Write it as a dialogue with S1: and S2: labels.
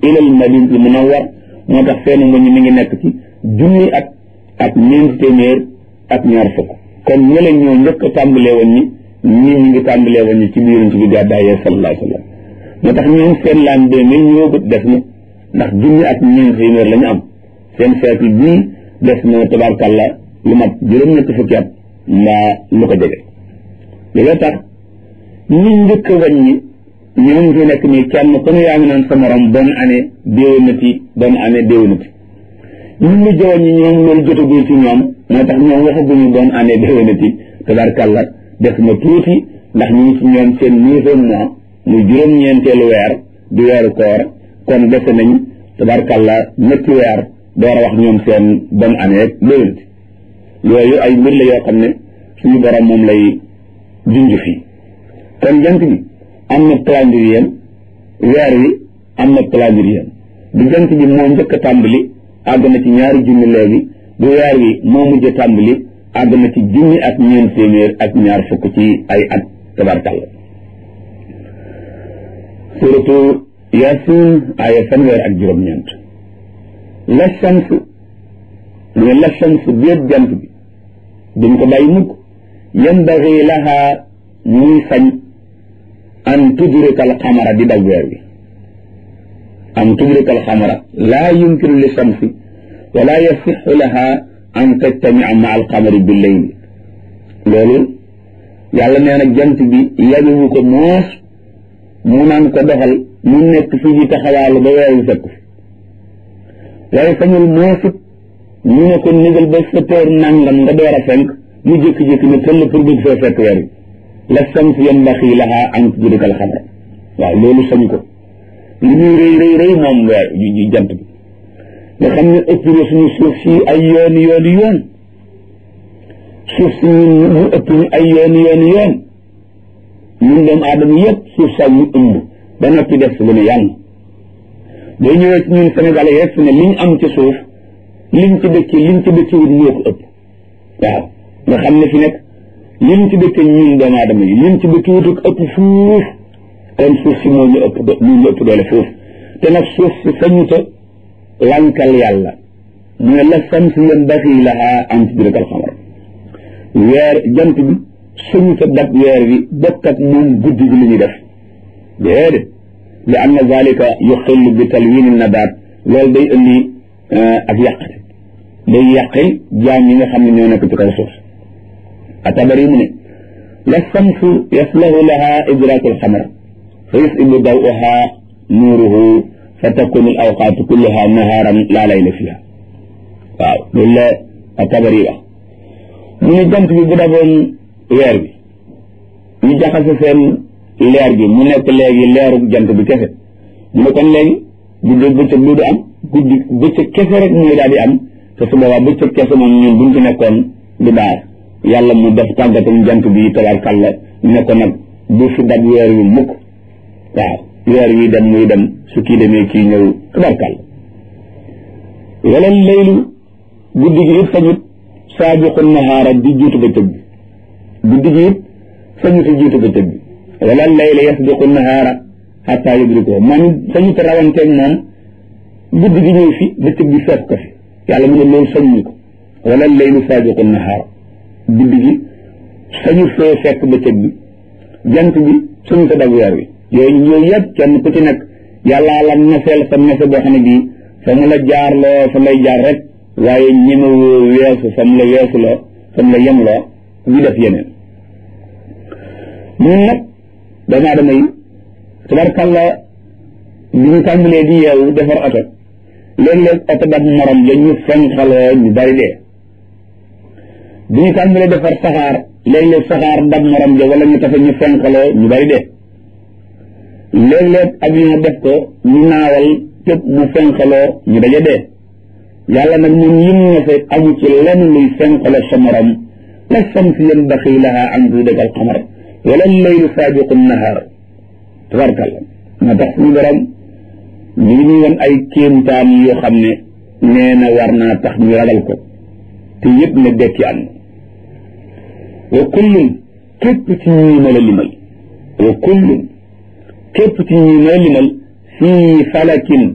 S1: ilal madinatul munawwar moo tax feenu nga ñu mi ngi nekk ci junni at ak ñeenti téeméer ak ñaar fukk kon ñële ñoo njëkk a tàmbalee woon ñi ñii ñu ngi tàmbalee woon ñi ci biiruñ ci bi gàddaayee sallallahu alayhi wa sallam moo tax ñoom seen laan deux mille ñëwagut des na ndax junni ak ñeenti téeméer la ñu am seen siècle bii des na tabarkàlla lu mat juróom-ñetti fukki at mbaa lu ko jege loolu tax ñi njëkk a wàññi ñoom fi nekk nii kenn ku ne yaa ngi naan sa morom bonne année déwénati bonne année déwénati ñun ñu jëwoon ñi ñoom loolu jotagul ci ñoom moo tax ñoom waxaguñu bonne année déwénati tabarkàlla des na tuuti ndax ñu ngi ci ñoom seen neuvième mois muy juróom-ñeenteelu weer di weeru koor kon dese nañ tabarkàlla ñetti weer door a wax ñoom seen bonne année rek déwénati yooyu ay mbir la yoo xam ne suñu borom moom lay junj fii kon jant bi am na calendrier weer wi am na calendrier bu jant bi moo njëkk a tàmbali àgg na ci ñaari junni léegi bu weer wi moo mujj a tàmbali àgg na ci junni ak ñeent téeméer ak ñaar fukk ci ay at tabarkàlla suratu yasin aaya fanweer ak juróom-ñeent la shams mu ne la shams béet jant bi duñ ko bàyyi mukk yanbaghi laha muy sañ an tudrika al xamara di dab weer wi an tudrika al xamara laa yumkinu li shamsi wala yasixu laha an tajtamia ma al xamari bi leyli loolu yàlla nee na jant bi yabiwu ko moos mu naan ko doxal mu nekk fii di taxawaalu ba weer wi fekk fi waaye sañul moosit ñu ne ko nigal ba sa teer nangam nga door a fenk mu jékki-jékki ne tëll pour bëgg fee fekk weer wi la sams yanbaxi laha an tudrika al xamara waaw loolu sañ ko li muy rëy rëy rëy moom weer yu jant bi nga xam ne ëpp na suñu suuf si ay yooni yooni yoon suuf si ñun mu ëpp ñu ay yooni yooni yoon ñun doomu aadama yëpp suuf saa ñu ëmb ba noppi def lu ne yàlla boo ñëwee ci ñun Sénégal yi rek fi ne liñ am ci suuf liñ ci dëkki liñ ci dëkki wut moo ko ëpp waaw nga xam ne fi nekk liñ ci dëkki ñun doomu aadama yi liñ ci dëkki wut ëpp fuuf kon suuf si moo ñu ëpp moo ñu ëpp doole fuuf te nag suuf si sañuta lankal yàlla mu ne la sams yanbaghi laha an tudrika al qamar weer jant bi sañuta dab weer wi bokk ak moom guddi gi li ñuy def déedéet li anna zalika yuxillu bi talwini nabaat loolu day indi ak yàqate day yàqi jaam yi nga xam ne ñoo nekk ci kaw suuf atabari mu ne la samsu yaslahu laha idraku alxamar fa yusibu dawuha nuuruhu fa takunu al awqaatu kulluha nahaaran laa layla fiha waaw loolu la atabari wax mu ne jant bi bu daboon weer bi ñu jaxase seen leer gi mu nekk léegi leeru jant bi kese mu ne kon léegi guddi bëccëg du am guddi bëccëg kese rek mooy daal di am te su boobaa bëccëg kese moom ñun buñ fi nekkoon du baax yàlla mu def tàggatam jant bi tabarkàlla ne ko nag bu fi dab weer wi mukk waaw weer wi dem muy dem su kii demee kii ñëw tabarkàlla wala laylu guddi gi it sañut saabiqu nahaara di jiitu bëccëg bi guddi gi it sañut jiitu bëccëg bi wala layla yasbiqu nahaara xataa yudrikuhu moom sañu te rawanteeg moom guddi gi ñëw fi bëccëg bi fekk ko fi yàlla mu ne loolu sañu ko wala laylu saabiqu nahaara guddi gi sañu fee fekk bëccëg bi jant bi sañu te dab weer wi yooyu yooyu yëpp kenn ku ci nekk yàllaa la neseel sa nese boo xam ne bii fa mu la jaar loo fa lay jaar rek waaye ñemewoo weesu fa mu la weesu loo fa mu la yem loo ñu def yeneen ñun nag doomu aadama yi tabarkàlla bi ñu tàmbalee di yeewu defar oto léeg-léeg oto dab morom ja ñu fenxaloo ñu bari dee bi ñu tàmbalee defar saxaar léeg-léeg saxaar dab morom ja wala ñu tafe ñu fenxaloo ñu bari dee léeg-léeg avion def ko ñu naawal képp mu fenxaloo ñu daja dee yàlla nag ñun yim na fe amu ci lenn luy fenxaloo sa morom la samsi yanbaxi laha an tudrika al qamar wala laylu saabiqu nahaar tabarkalla moo tax suñu borom ñu ngi ñu woon ay kéemtaan yoo xam ne nee na war naa tax ñu ragal ko te yëpp ne dekki am wa kullun képp ci ñii ma la limal wa kullun képp ci ñii ma la limal fii falakin